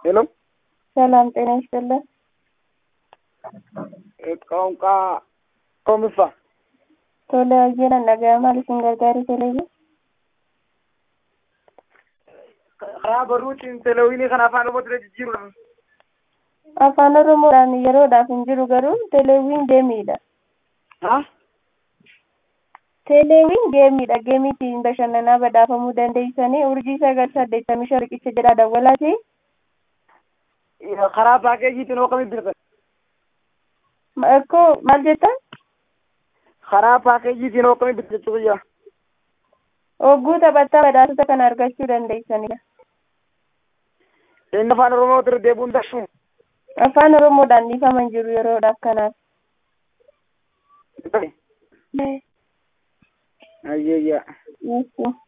ሄሎ ሰላም ጤና ይስጥልን። ቋንቋ ኮምሳ Tole hojiin dhaga'amaa isin gargaaru teleevi. karaa barruutiin teleewinii kana afaan oromootti jijjiirudha. Afaan Oromoodhaan yeroodhaaf hin jiru garuu teleeviin geemiidha. Ha? Teleeviin geemiidha. Geemii ittiin bashannanaa badhaafamuu dandeessanii urjii sagal saddeettamii shan riqicha jedhaa dawwalaati. karaa paakeejiitiin hoo kamitti bitatan? Akkoo maal jettan? karaa paakeejiitiin hoo kamitti bitatan jechuu biyya? Hogguu taphattaa badhaasota kana argachuu dandeessanidha. Inni afaan oromootti irra deebi'uun dashu. Afaan Oromoodhaan dhiifaman jiru yeroodhaaf kanaaf. Ayyayyaa. Yes.